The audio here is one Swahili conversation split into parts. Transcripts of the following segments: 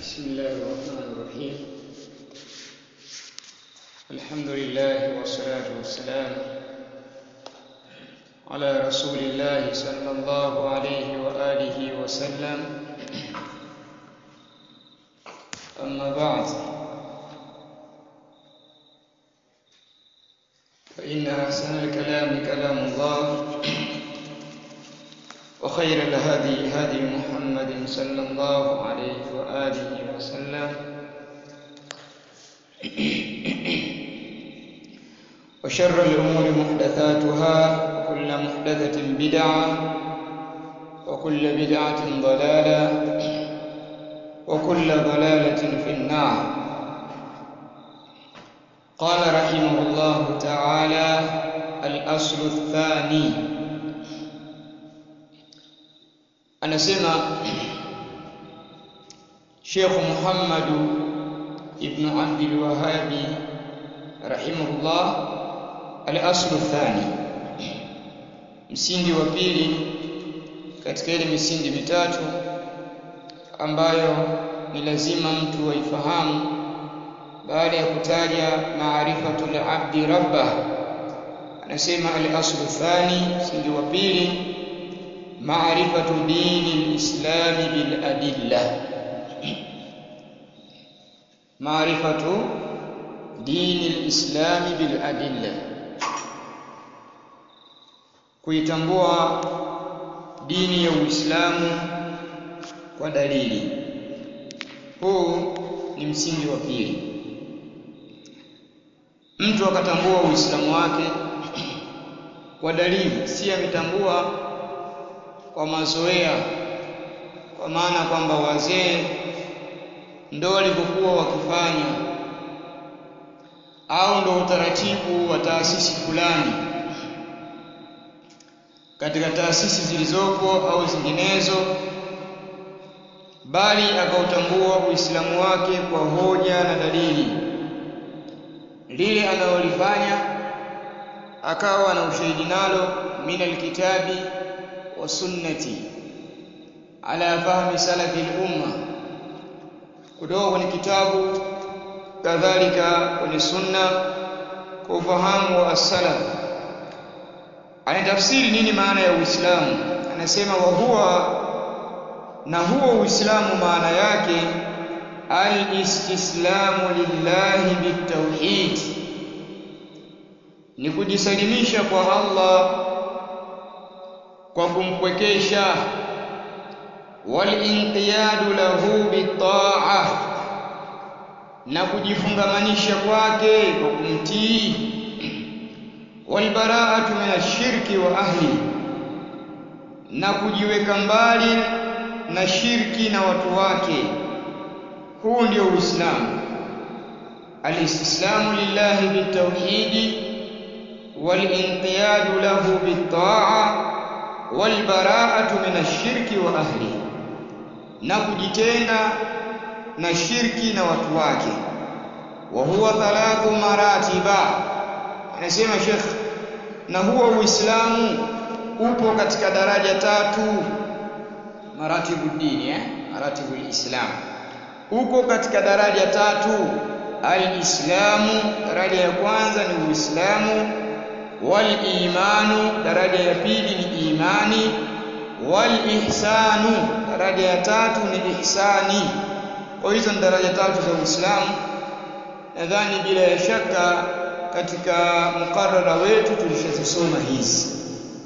بسم الله الرحمن الرحيم الحمد لله والصلاة والسلام على رسول الله صلى الله عليه وآله وسلم أما بعد فإن أحسن الكلام كلام الله وخير الهدي هدي محمد صلى الله عليه وآله وسلم وشر الأمور محدثاتها وكل محدثة بدعة وكل بدعة ضلالة وكل ضلالة في النار قال رحمه الله تعالى الأصل الثاني anasema Sheikh Muhammad ibn Abdul Wahhabi rahimahullah al-aslu thani msingi wa pili katika ile misingi mitatu ambayo ni lazima mtu aifahamu baada ya kutaja maarifatul abdi rabbah anasema al-aslu thani msingi wa pili معرفة دين الإسلام بالأدلة معرفة دين الإسلام بالأدلة kuitambua dini ya Uislamu kwa dalili. Huu ni msingi wa pili. Mtu akatambua Uislamu wake kwa dalili, si ametambua kwa mazoea, kwa maana kwamba wazee ndo walivyokuwa wakifanya au ndo utaratibu wa taasisi fulani katika taasisi zilizopo au zinginezo, bali akautambua Uislamu wake kwa hoja na dalili. Lile analolifanya akawa na ushahidi nalo min alkitabi wasunnati ala fahmi salafi lumma, kutoka kwenye kitabu kadhalika kwenye sunna kwa ufahamu wa as-salaf. Anatafsiri nini maana ya Uislamu? Anasema wa huwa, na huo Uislamu maana yake al-istislamu lillahi bitauhid, ni kujisalimisha kwa Allah kwa kumpwekesha walinqiyadu lahu bitaa, na kujifungamanisha kwake kwa kumtii, walbaraatu min ashirki wa ahli, na kujiweka mbali na shirki na watu wake. Huu ndio Uislamu, alistislamu lillahi bitauhidi walinqiyadu lahu bitaa walbaraatu min ashirki wa ahli, na kujitenga na shirki na watu wake. Wa huwa thalathu maratiba, anasema Sheikh, na huwa Uislamu upo katika daraja tatu. Maratibu dini eh? Maratibu lislam uko katika daraja tatu. Alislamu, daraja ya kwanza ni Uislamu walimanu daraja ya pili ni imani, walihsanu daraja ya tatu ni ihsani. Kwa hizo ni daraja tatu za Uislamu. Nadhani bila ya shaka katika mukarara wetu tulishazisoma hizi.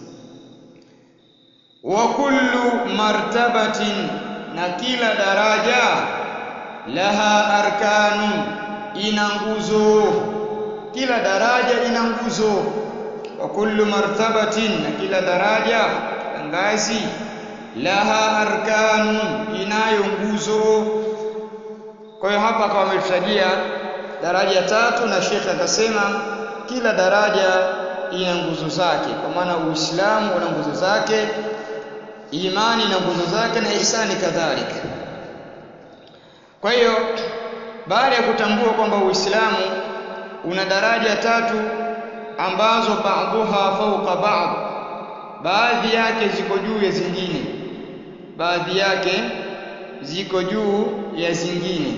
Wa kullu martabatin, na kila daraja laha arkanu, ina nguzo. Kila daraja ina nguzo wa kullu martabatin, na kila daraja na ngazi, laha arkanu, inayo nguzo. Kwa hiyo hapa akawa ametutajia daraja tatu, na Sheikh akasema kila daraja ina nguzo zake, kwa maana Uislamu una nguzo zake, imani na nguzo zake, na ihsani kadhalika. Kwa hiyo baada ya kutambua kwamba Uislamu una daraja tatu ambazo ba'dhuha fawqa ba'd, baadhi yake ziko juu ya zingine, baadhi yake ziko juu ya zingine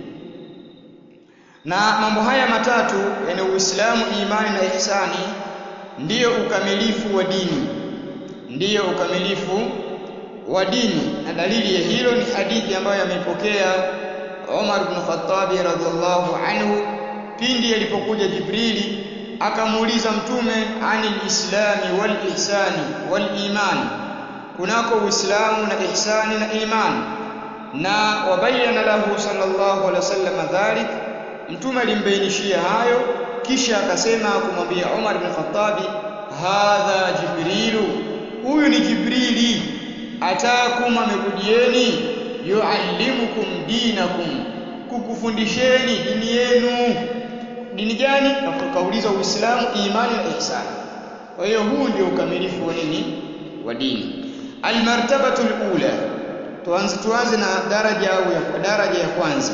na mambo haya matatu yani Uislamu, imani na ihsani ndiyo ukamilifu wa dini, ndiyo ukamilifu wa dini. Na dalili ya hilo ni hadithi ambayo ameipokea Umar ibn Khattab radhiallahu anhu pindi alipokuja Jibrili akamuuliza Mtume anil islami wal ihsani wal imani, kunako Uislamu na ihsani na imani, na wabayana lahu sallallahu alaihi wasallam dhalik Mtume alimbainishia hayo, kisha akasema kumwambia Umar bin Khattabi, hadha Jibrilu, huyu ni Jibrili, atakum, amekujieni, yuallimukum dinakum, kukufundisheni dini yenu. Dini gani? Kauliza Uislamu, imani na ihsani. Kwa hiyo huu ndio ukamilifu wa nini? Wa dini. Almartabatu alula, tuanze tuanze na daraja au ya daraja ya kwanza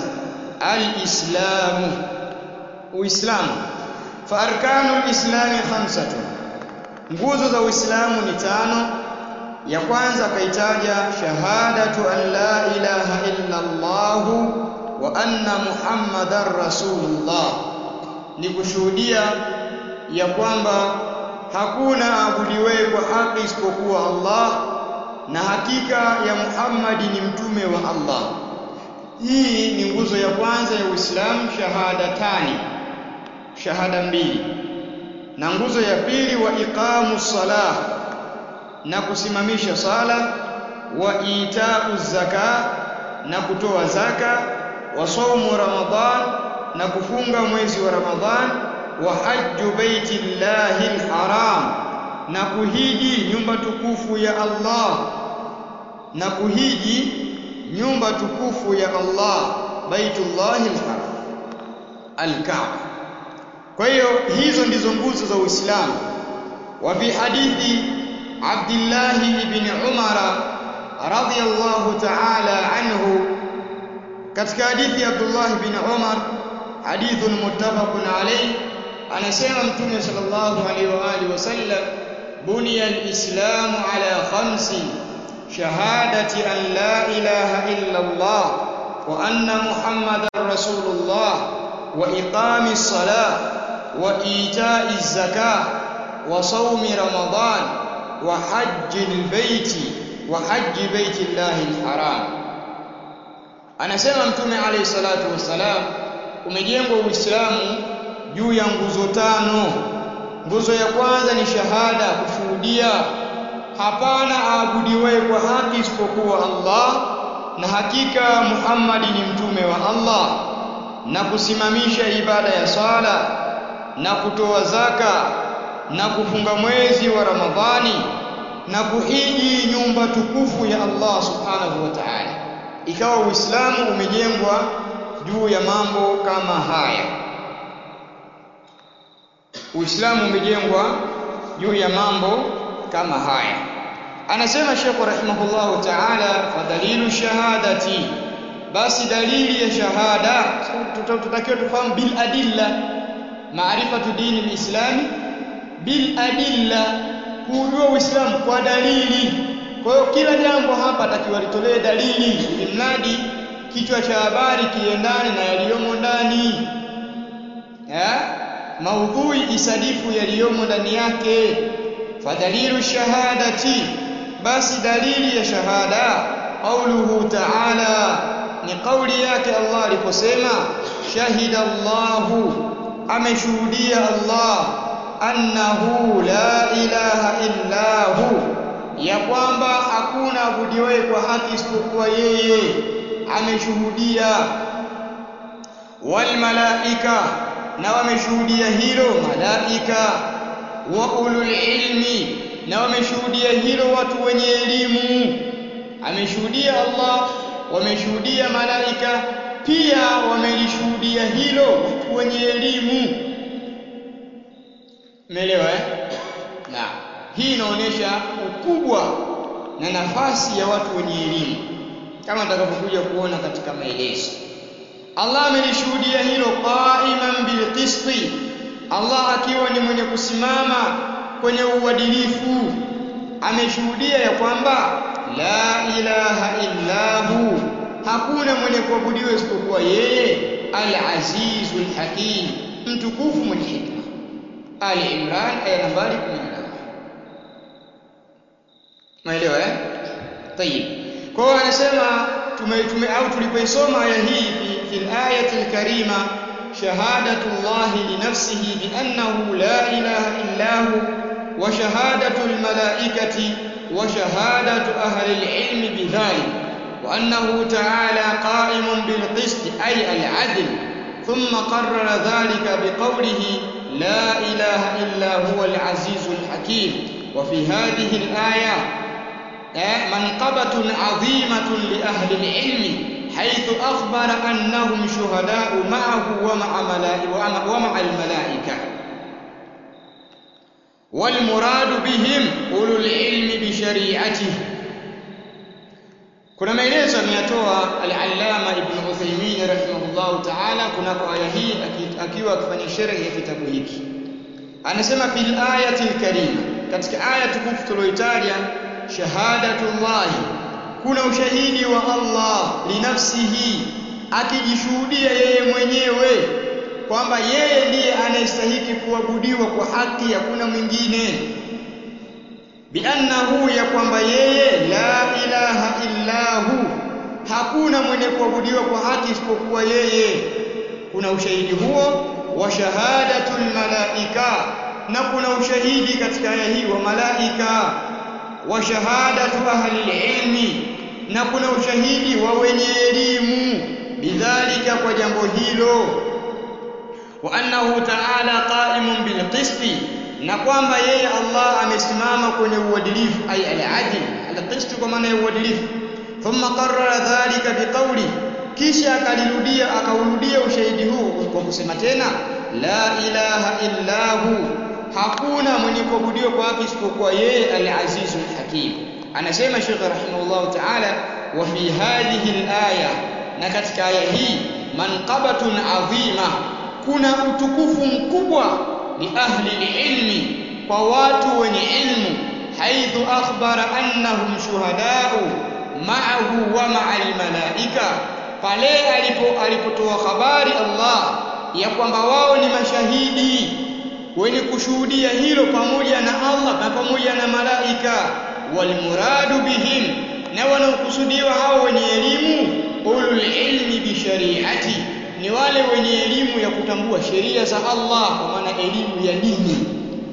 alislamu uislamu fa arkanu lislami khamsatun nguzo za uislamu ni tano ya kwanza akaitaja shahadatu an la ilaha illa allah wa anna muhammadan rasulullah ni kushuhudia ya kwamba hakuna abudiwewe kwa haki isipokuwa allah na hakika ya muhammadi ni mtume wa allah hii ni nguzo ya kwanza ya Uislamu, shahadatani, shahada mbili. Na nguzo ya pili wa iqamu salah, na kusimamisha sala, wa itau zaka, na kutoa zaka, wa saumu Ramadhan, na kufunga mwezi wa Ramadhan, wa hajju baiti llahi lharam, na kuhiji nyumba tukufu ya Allah, na kuhiji nyumba tukufu ya Allah baitullahi alharam alkaaba. Kwa hiyo hizo ndizo nguzo za Uislamu. Wa fi hadithi Abdullah ibn Umar radhiyallahu ta'ala anhu, katika hadithi ya Abdullah ibn Umar, hadithun muttafaqun alayh, anasema Mtume sallallahu alayhi wa alihi wasallam, buniya alislamu ala khamsin شهادة أن لا إله إلا الله وأن محمدا رسول الله وإقام الصلاة وإيتاء الزكاة وصوم رمضان وحج البيت وحج بيت الله الحرام anasema mtume alayhi salatu wassalam umejengwa uislamu juu ya nguzo tano nguzo ya kwanza ni shahada kushuhudia hapana aabudiwaye kwa haki isipokuwa Allah na hakika Muhammadi ni mtume wa Allah na kusimamisha ibada ya swala na kutoa zaka na kufunga mwezi wa Ramadhani na kuhiji nyumba tukufu ya Allah subhanahu wa ta'ala ikawa Uislamu umejengwa juu ya mambo kama haya Uislamu umejengwa juu ya mambo kama haya anasema Sheikh rahimahullahu ta'ala fadalilu shahadati basi dalili ya shahada tutakiwa tufahamu bil adilla maarifatu dini lislami bil adilla kujua uislamu kwa dalili kwa hiyo kila jambo hapa takiwa litolee dalili ili mradi kichwa cha habari kiendane na yaliyomo ndani ya maudhui isadifu yaliyomo ndani yake fadalilu shahadati basi dalili ya shahada qauluhu ta'ala ni kauli yake Allah aliposema shahida Allahu ameshuhudia Allah annahu la ilaha illa hu ya kwamba hakuna abudiwaye kwa haki isipokuwa yeye ameshuhudia wal malaika na wameshuhudia hilo malaika wa ulul ilmi na wameshuhudia hilo watu wenye elimu ameshuhudia Allah wameshuhudia malaika pia wamelishuhudia hilo watu wenye elimu umeelewa eh na hii inaonyesha ukubwa na nafasi ya watu wenye elimu kama tutakapokuja kuona katika maelezo Allah amelishuhudia hilo qaiman bilqisti Allah akiwa ni mwenye kusimama kwenye uadilifu ameshuhudia ya kwamba la ilaha illa hu hakuna mwenye kuabudiwa isipokuwa yeye al-azizul hakim mtukufu mwenye hikma Ali Imran aya nambari 18 Maelewa eh? Tayib. Kwa hiyo anasema tume, tume au tulipoisoma aya hii fi fil ayati al-karima shahadatu Allah li nafsihi bi annahu la ilaha illa hu wa shahadatu al-malaikati wa shahadatu ahli al-ilmi bidhalik wa annahu ta'ala qa'imun bil qist ay al-'adl ثم قرر ذلك بقوله لا إله إلا هو العزيز الحكيم وفي هذه الآية منقبة عظيمة لأهل العلم حيث أخبر أنهم شهداء معه ومع, ملائكة ومع الملائكة والمراد بهم أولو العلم بشريعته kuna maelezo ameyatoa al-Allama Ibn Uthaymeen rahimahullahu ta'ala kunako aya hii akiwa akifanya sharhi ya kitabu hiki anasema fil ayati al-karima katika aya tukufu tuliyoitaja shahadatullahi kuna ushahidi wa Allah linafsihi akijishuhudia yeye mwenyewe kwamba yeye ndiye anayestahiki kuabudiwa kwa haki hakuna mwingine biannahu ya kwamba yeye la ilaha illahu hakuna mwenye kuabudiwa kwa haki isipokuwa yeye kuna ushahidi huo wa shahadatul malaika na kuna ushahidi katika aya hii wa malaika wa shahadatu ahli ilmi na kuna ushahidi wa wenye elimu bidhalika kwa jambo hilo wa annahu ta'ala qa'imun bil qisti na kwamba yeye Allah amesimama kwenye uadilifu ay al-adl al-qist kwa maana ya uadilifu thumma qarrara dhalika biqawli kisha akalirudia akaurudia ushahidi huu kwa kusema tena la ilaha illa hu hakuna mwenye kuabudiwa kwa haki isipokuwa yeye al-aziz al-hakim anasema Sheikh rahimahullah ta'ala wa fi hadhihi al-aya na katika aya hii manqabatun adhima kuna utukufu mkubwa li ahli ilmi kwa watu wenye ilmu haithu akhbara annahum shuhadau ma'ahu wa ma'al malaika pale alipo alipotoa habari Allah ya kwamba wao ni mashahidi wenye kushuhudia hilo pamoja na Allah na pamoja na malaika walmuradu bihim na wanaokusudiwa hao wenye elimu ulul ilmi bi shari'ati ni wale wenye elimu ya kutambua sheria za Allah kwa maana elimu ya dini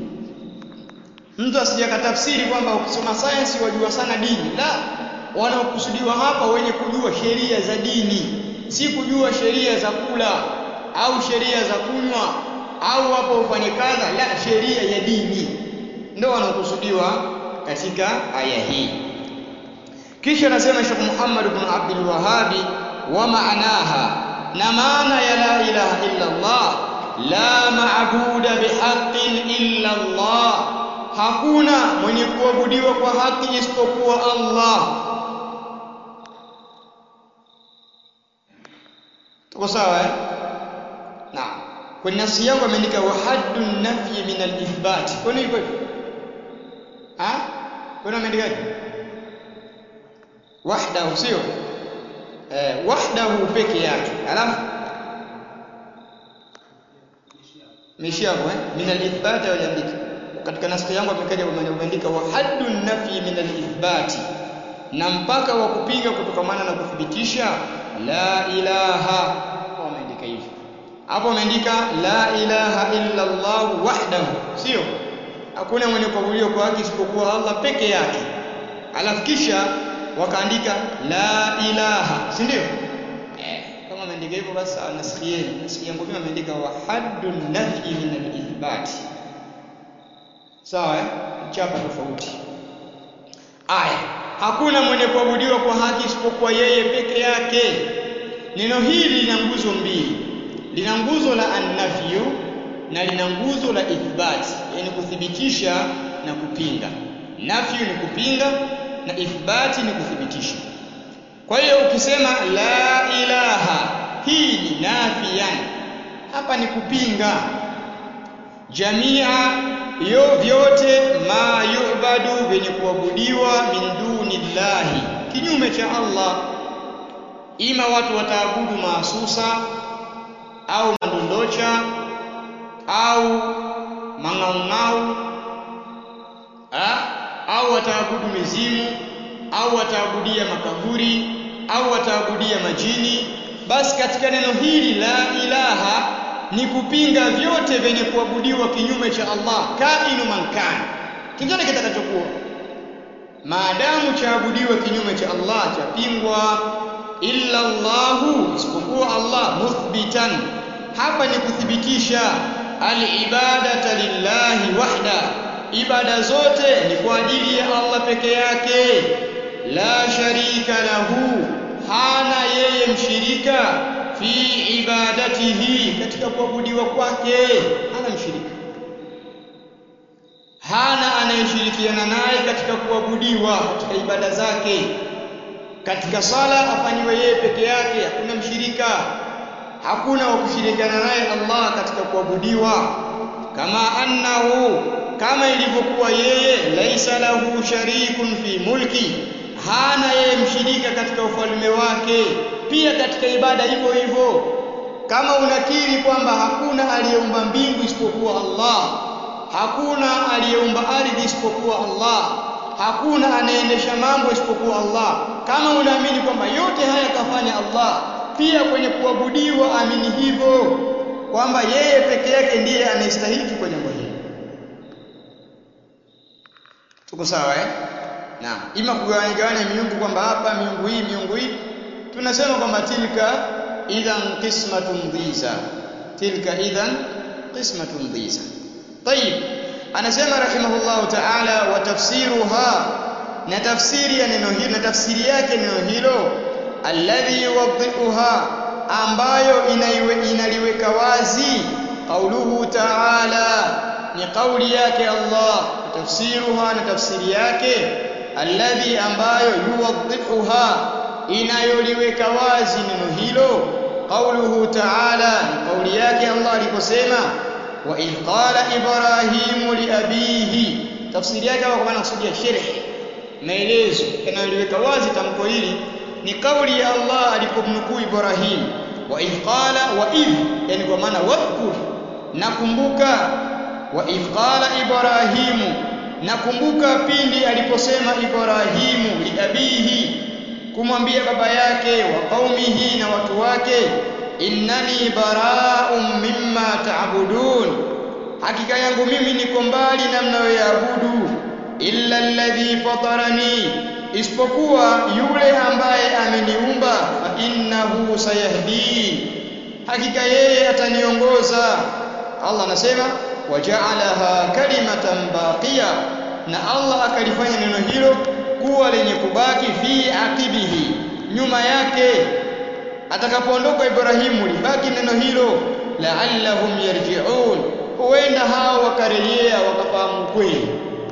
mtu asijakatafsiri kwamba ukisoma science wajua sana dini la wanaokusudiwa hapa wenye kujua sheria za dini si kujua sheria za kula au sheria za kunywa au hapo ufanye kadha la sheria ya dini ndio wanaokusudiwa katika aya hii kisha anasema Sheikh Muhammad ibn Abdul Wahhabi wa maanaha na maana ya la ilaha illa Allah la maabuda bihaqqin illa Allah hakuna mwenye kuabudiwa kwa haki isipokuwa Allah tuko sawa eh naam kwenye nafsi yangu ameandika wa haddu nafyi min al-ithbat kwa nini hivyo ah kwa nini ameandika wahdahu sio eh wahdahu peke yake alafu mishi hapo eh min al-ithbat aliandika katika naskhi yangu amekaja umeandika wa haddu nafyi min al-ithbat na mpaka wa kupinga kutokamana na kuthibitisha la ilaha wameandika hivyo hapo wameandika la ilaha illa Allah wahdahu sio hakuna mwenye kuabudiwa kwa haki isipokuwa Allah peke yake alafu kisha wakaandika la ilaha si ndio eh kama ameandika hivyo basi nasikhieni nasikhi yangu mimi ameandika wa haddu nafyi min al-ithbat sawa eh chapa tofauti aya hakuna mwenye kuabudiwa kwa haki isipokuwa yeye peke yake neno hili lina nguzo mbili lina nguzo la annafyu na lina nguzo la ithbati yani kuthibitisha na kupinga nafyu ni kupinga na ithbati ni kuthibitisha kwa hiyo ukisema la ilaha hii ni nafiyan hapa ni kupinga jamia yo vyote ma yubadu vyenye kuabudiwa min duni llahi kinyume cha Allah ima watu wataabudu maasusa au mandondocha au mang'aung'au au wataabudu mizimu au wataabudia makaburi au wataabudia majini basi katika neno hili la ilaha ni kupinga vyote vyenye kuabudiwa kinyume cha Allah kainu mankani kingine kitakachokuwa maadamu chaabudiwe kinyume cha Allah chapingwa illa Allahu isipokuwa Allah muthbitan hapa ni kuthibitisha alibadata lillahi wahda ibada zote ni kwa ajili ya Allah peke yake la sharika lahu hana yeye mshirika fi ibadatihi katika kuabudiwa kwake hana mshirika hana anayeshirikiana naye katika kuabudiwa katika ibada zake katika sala afanyiwe yeye peke yake hakuna mshirika hakuna wa kushirikiana naye Allah katika kuabudiwa kama annahu kama ilivyokuwa yeye laisa lahu sharikun fi mulki hana yeye mshirika katika ufalme wake pia katika ibada hivyo hivyo kama unakiri kwamba hakuna aliyeumba mbingu isipokuwa Allah hakuna aliyeumba ardhi isipokuwa Allah hakuna anayeendesha mambo isipokuwa Allah kama unaamini kwamba yote haya kafanya Allah pia kwenye kuabudiwa amini hivyo kwamba yeye peke yake ndiye anayestahili kwa jambo hili tuko sawa eh naam ima kugawanya gawanya miungu kwamba hapa miungu hii miungu hii tunasema kwamba tilka idhan qismatun dhiza tilka idhan qismatun dhiza طيب anasema rahimahullahu ta'ala wa tafsiruha na tafsiri ya neno hilo na tafsiri yake neno hilo alladhi yuwaddihuha ambayo inaiwe, inaliweka wazi qauluhu ta'ala ni kauli yake Allah tafsiruha na tafsiri yake alladhi ambayo yuwaddihuha inayoliweka wazi neno hilo qauluhu ta'ala ni kauli yake Allah aliposema wa idh qala ibrahimu liabihi tafsiri yake kwa maana kusudia sharh maelezo yanayoliweka wazi tamko hili ni kauli ya Allah alipomnukuu Ibrahim wa idh qala wa idh yani kwa maana wadhkur nakumbuka wa idh qala ibrahimu nakumbuka pindi aliposema Ibrahimu liabihi kumwambia baba yake wa qaumihi na watu wake innani bara'un mimma ta'budun hakika yangu mimi niko mbali na mnayoyaabudu illa alladhi fatarani isipokuwa yule ambaye ameniumba fa innahu sayahdin hakika yeye ataniongoza Allah anasema waja'alaha kalimatan baqiya na Allah akalifanya neno hilo kuwa lenye kubaki fi aqibihi nyuma yake atakapoondoka Ibrahimu libaki neno hilo la'allahum yarji'un huenda hao wakarejea wakafahamu kweli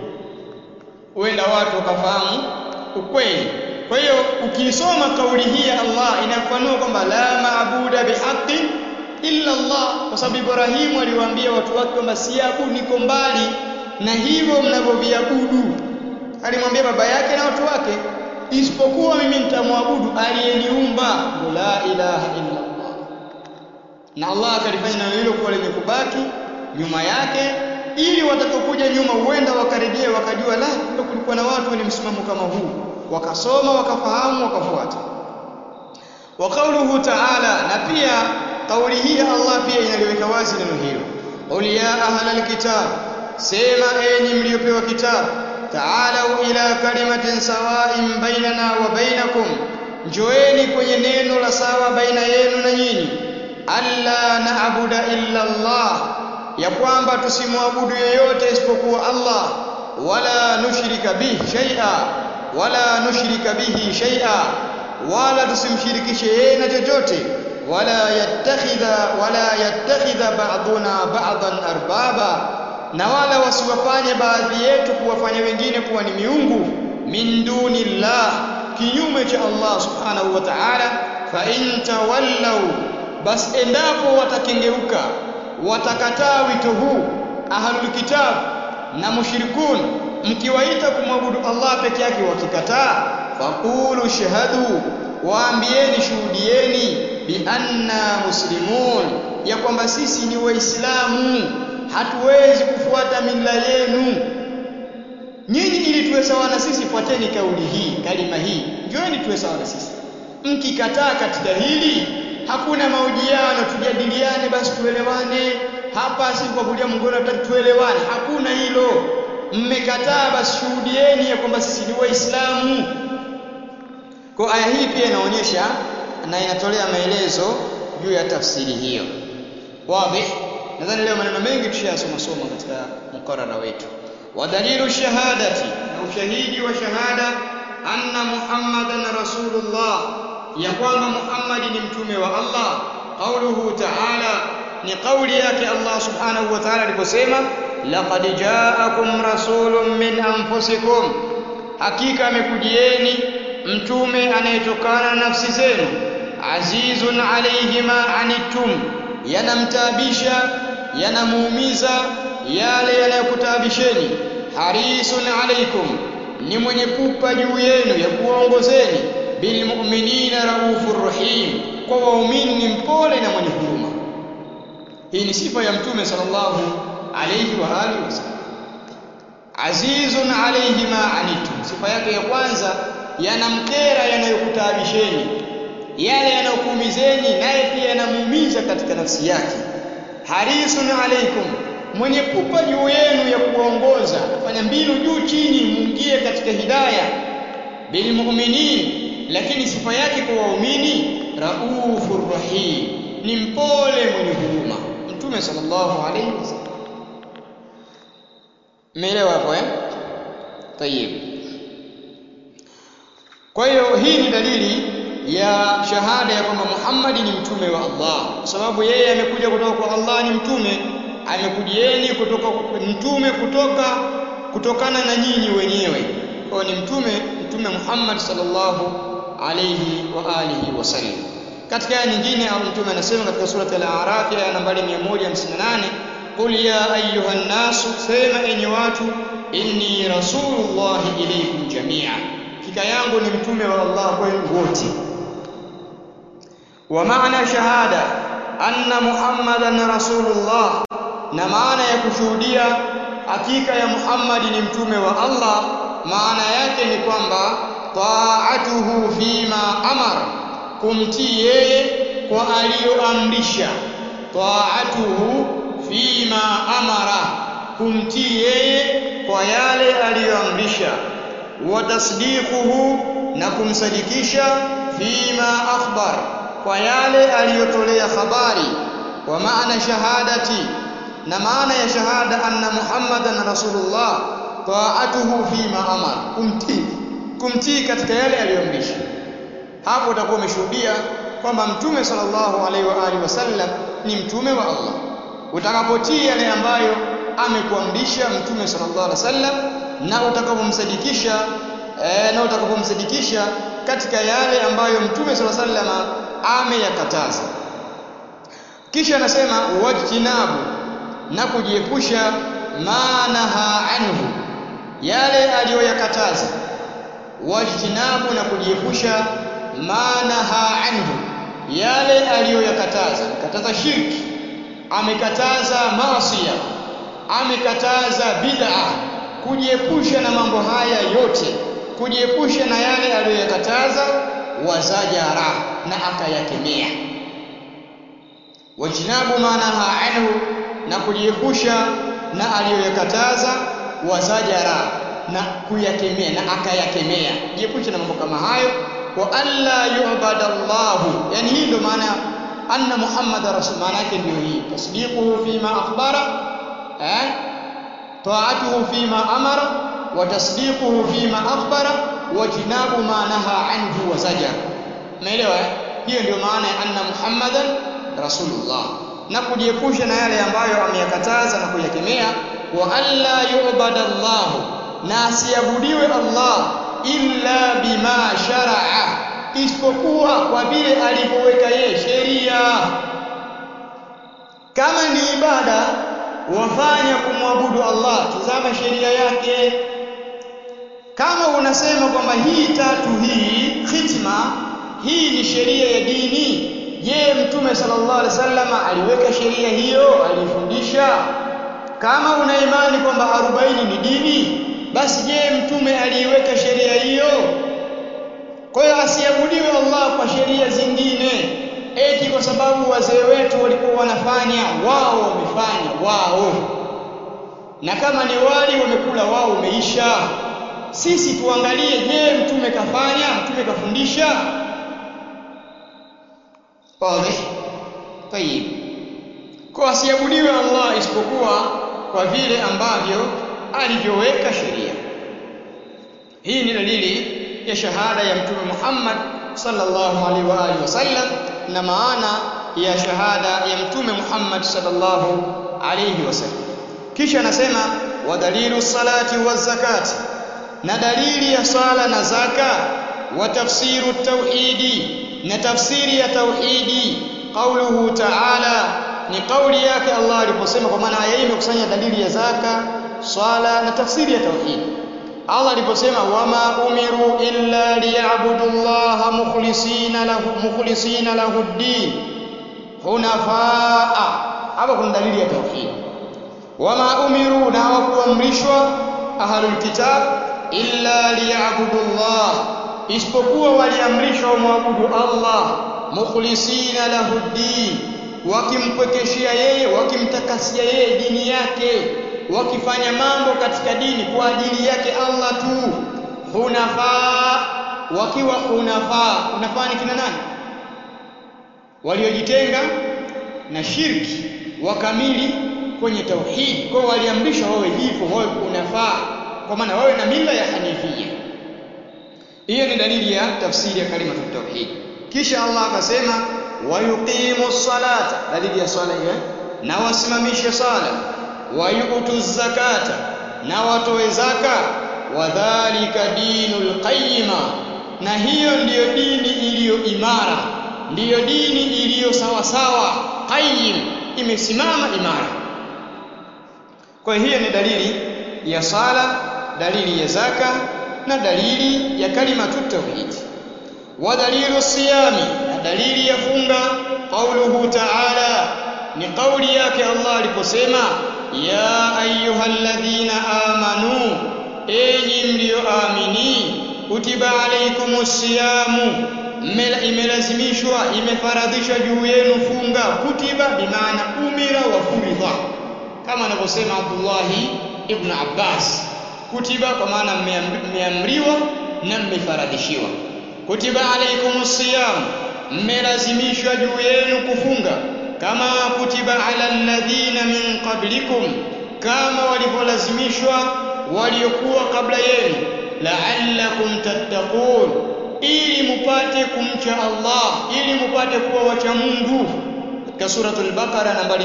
huenda watu wakafahamu ukweli kwa hiyo ukiisoma kauli hii ya Allah inafanua kwamba la maabuda bihaqqin illa Allah kwa sababu Ibrahimu aliwaambia watu wake kwamba siabudu niko mbali na hivyo mnavyoviabudu alimwambia baba yake na watu wake isipokuwa mimi nitamwabudu aliyeniumba la ilaha illa Allah na Allah akalifanya neno hilo kuwa lenye kubaki nyuma yake ili watakapokuja nyuma huenda wakarejea wakajua la kumbe kulikuwa na watu wenye msimamo kama huu wakasoma wakafahamu wakafuata wa kauluhu ta'ala na pia kauli hii Allah pia inaliweka wazi neno hilo qul ya ahla alkitab sema enyi mliopewa kitabu ta'alau ila kalimatin sawa'in bainana wa bainakum njoeni kwenye neno la sawa baina yenu na nyinyi alla na'budu illa Allah ya kwamba tusimwabudu yeyote isipokuwa Allah wala nushrika bihi shay'a wala nushrika bihi shay'a wala tusimshirikishe yeye na chochote wala yattakhidha wala yattakhidha ba'duna ba'dan arbaba na wala wasiwafanye baadhi yetu kuwafanya wengine kuwa ni miungu min dunillah kinyume cha Allah subhanahu wa ta'ala fa in tawallaw bas endapo watakengeuka watakataa wito huu ahlul kitab na mushrikun mkiwaita kumwabudu Allah peke yake wakikataa faqulu shahadu waambieni shuhudieni bi anna muslimun ya kwamba sisi ni waislamu hatuwezi kufuata mila yenu nyinyi ili tuwe sawa na sisi fuateni kauli hii kalima hii njoeni tuwe sawa na sisi mkikataa katika hili hakuna mahojiano tujadiliane basi tuelewane hapa si kwa kulia mngoro tuelewane hakuna hilo mmekataa basi shuhudieni ya kwamba sisi ni waislamu kwa aya hii pia inaonyesha na inatolea maelezo juu ya tafsiri hiyo wazi nadhani leo maneno mengi tushayasoma soma katika mkarara wetu wa dalilu shahadati na ushahidi wa shahada anna muhammadan rasulullah ya kwamba muhammadi ni mtume wa allah qauluhu taala ni kauli yake allah subhanahu wa taala aliposema laqad jaakum rasulun min anfusikum hakika amekujieni mtume anayetokana na nafsi zenu azizun alayhi ma anittum yanamtaabisha yanamuumiza yale yanayokutabisheni harisun alaikum ni mwenye pupa juu yenu ya kuwaongozeni bilmu'minina raufur rahim kwa waumini ni mpole na mwenye huruma hii ni sifa ya mtume sallallahu alayhi wa alihi wasallam azizun alayhi ma anittum sifa yake ya kwanza yanamkera yanayokutabisheni yale yanayokuumizeni naye pia yanamuumiza katika nafsi yake harisun alaikum mwenye pupa juu yenu ya kuongoza fanya mbinu juu chini muingie katika hidaya bilmuminin lakini sifa yake kwa waumini raufur rahim ni mpole mwenye huruma mtume sallallahu alaihi wasallam umeelewa hapo eh tayib kwa hiyo hii ni dalili ya shahada ya kwamba Muhammad ni mtume wa Allah kwa sababu yeye amekuja kutoka kwa Allah ni mtume amekujieni kutoka mtume kutoka kutokana na nyinyi wenyewe kwa ni mtume mtume Muhammad sallallahu alayhi wa alihi wasallam katika aya nyingine au mtume anasema katika sura al-A'raf aya nambari 158 qul ya ayyuhan nasu sema enyi watu inni rasulullahi ilaykum jami'a hakika yangu ni mtume wa Allah kwenu wote wa maana shahada anna muhammadan rasulullah na maana ya kushuhudia hakika ya Muhammad ni mtume wa Allah maana yake ni kwamba taatuhu fima amara kumtii yeye kwa aliyoamrisha taatuhu fima amara kumtii yeye kwa yale aliyoamrisha wa tasdiquhu na kumsadikisha fima akhbar kwa yale aliyotolea habari wa maana shahadati na maana ya shahada anna muhammadan rasulullah taatuhu fima amar kumtii kumtii katika yale aliyoamrisha hapo utakuwa umeshuhudia kwamba mtume sallallahu alaihi wa alihi wasallam ni mtume wa Allah utakapotii yale ambayo amekuamrisha mtume sallallahu alaihi wasallam na utakapomsadikisha eh, na utakapomsadikisha katika yale ambayo mtume sallallahu alaihi wasallam ameyakataza kisha anasema wajtinabu na kujiepusha manaha anhu yale aliyoyakataza wajtinabu na kujiepusha manaha anhu yale aliyoyakataza kataza shirki amekataza maasiya amekataza bid'a kujiepusha na mambo haya yote kujiepusha na yale aliyoyakataza wazajara na akayakemea wajinabu manaha anhu na kujiepusha na aliyoyakataza wazajara na kuyakemea na akayakemea jiepushe na mambo kama hayo wa alla yu'bada Allah yani hii ndio maana anna Muhammad rasul maana yake ndio hii tasdiquhu fima akhbara eh ta'atuhu fima amara wa tasdiquhu fima akhbara wa jinabu ma naha anhu wa zajar umeelewa eh hiyo ndio maana ya anna Muhammadan rasulullah na kujiepusha na yale ambayo ameyakataza na kuyakemea wa alla yu'bada Allah na asiabudiwe Allah illa bima sharaa isipokuwa kwa vile alivyoweka yeye sheria kama ni ibada wafanya kumwabudu Allah tazama sheria yake kama unasema kwamba hii tatu hii khitma hii ni sheria ya dini je mtume sallallahu alaihi wasallam aliweka sheria hiyo alifundisha kama una imani kwamba 40 ni dini basi je mtume aliiweka sheria hiyo kwa hiyo asiabudiwe Allah kwa sheria zingine eti kwa sababu wazee wetu walikuwa wanafanya wao wamefanya wao na kama ni wali wamekula wao umeisha sisi tuangalie je mtume kafanya mtume kafundisha wazi tayib kwa asiabudiwe Allah isipokuwa kwa vile ambavyo alivyoweka sheria hii ni dalili ya shahada ya mtume Muhammad sallallahu alaihi wa alihi wasallam na maana ya shahada ya mtume Muhammad sallallahu alaihi wasallam kisha anasema wa dalilu salati wa zakati na dalili ya sala na zaka wa tafsiru tauhidi na tafsiri ya tauhidi qauluhu ta'ala ni kauli yake Allah aliposema kwa maana aya hii imekusanya dalili ya zaka swala na tafsiri ya tauhidi Allah aliposema wama umiru illa liya'budu Allah mukhlisina lahu mukhlisina lahu ad-din hunafaa hapa kuna dalili ya tauhid wama umiru na hawakuamrishwa ahlul kitab illa liya'budu Allah isipokuwa waliamrishwa wamwabudu Allah mukhlisina lahu ad-din wakimpwekeshia yeye wakimtakasia yeye dini yake wakifanya mambo katika dini kwa ajili yake Allah tu hunafaa wakiwa hunafaa hunafaa ni kina nani waliojitenga na shirki wakamili kwenye tauhid kwa waliamrishwa wawe hivyo wawe hunafaa kwa maana wawe na mila ya hanifia hiyo ni dalili ya tafsiri ya kalima tauhid kisha Allah akasema wayuqimu salata dalili ya swala hiyo na wasimamishe sala wayutu zakata na watoe zaka wadhalika dinul qayyima na hiyo ndiyo dini iliyo imara ndiyo dini iliyo sawa sawa qayyim imesimama imara kwa hiyo ni dalili ya sala dalili ya zaka na dalili ya kalimatu tauhid wa dalilu siyami na dalili ya funga qauluhu ta'ala ni kauli yake Allah aliposema ya ayyuhalladhina amanu enyi mlioamini kutiba alaykumus siyamu imelazimishwa imefaradhishwa juu yenu funga kutiba bimaana umira wa furidha kama anavyosema Abdullahi ibn Abbas kutiba kwa maana mmeamriwa na mmefaradhishiwa kutiba alaykumus siyam mmelazimishwa juu yenu kufunga kama kutiba ala alladhina min qablikum kama walivyolazimishwa waliokuwa kabla yenu la'allakum tattaqun ili mupate kumcha Allah ili mupate kuwa wacha Mungu katika suratul Baqara nambari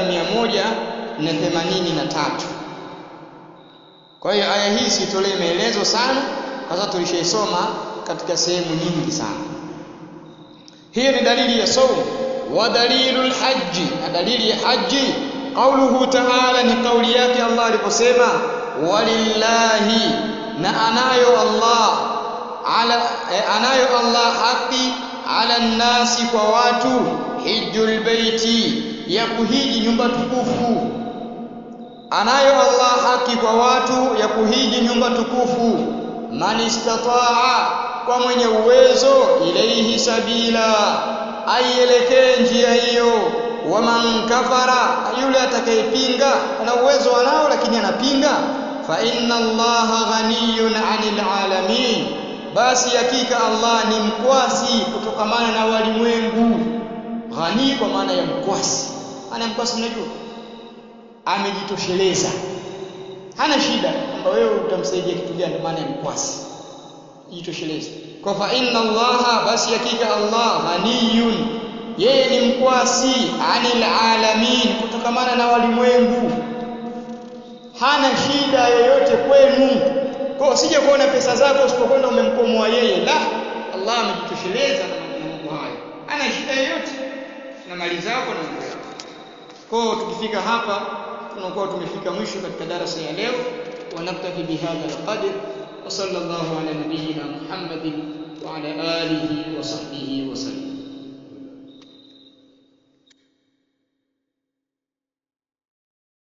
183 kwa hiyo aya hii sitolee maelezo sana kwa sababu tulishaisoma katika sehemu nyingi sana hiyo ni dalili ya saumu wa dalilul haji na dalili ya haji qauluhu ta'ala ni kauli yake Allah aliposema walillahi na anayo Allah ala eh, anayo Allah haki ala nasi kwa watu hijjul baiti ya kuhiji nyumba tukufu anayo Allah haki kwa watu ya kuhiji nyumba tukufu man istataa kwa mwenye uwezo ilaihi sabila aielekee njia hiyo waman kafara yule atakayepinga ana uwezo anao lakini anapinga fa inna allaha ghaniyun 'anil alamin basi hakika Allah ni mkwasi kutokamana na walimwengu ghani kwa maana ya mkwasi ana mkwasi unajua amejitosheleza hana shida kwamba wewe utamsaidia kitu gani maana ya mkwasi jitosheleze kwa fa inna allaha basi hakika Allah ghaniyun yeye ni mkwasi anil alamin kutokamana na walimwengu hana shida yoyote kwenu kwa usije kuona pesa zako usipokwenda umemkomoa yeye la Allah amejitosheleza na mambo hayo hana shida yoyote na mali zako na mambo yako kwa tukifika hapa tunakuwa tumefika mwisho katika darasa ya leo ونكتفي بهذا القدر وصلى الله على نبينا محمد wa ala alihi wa sahbihi wa sallam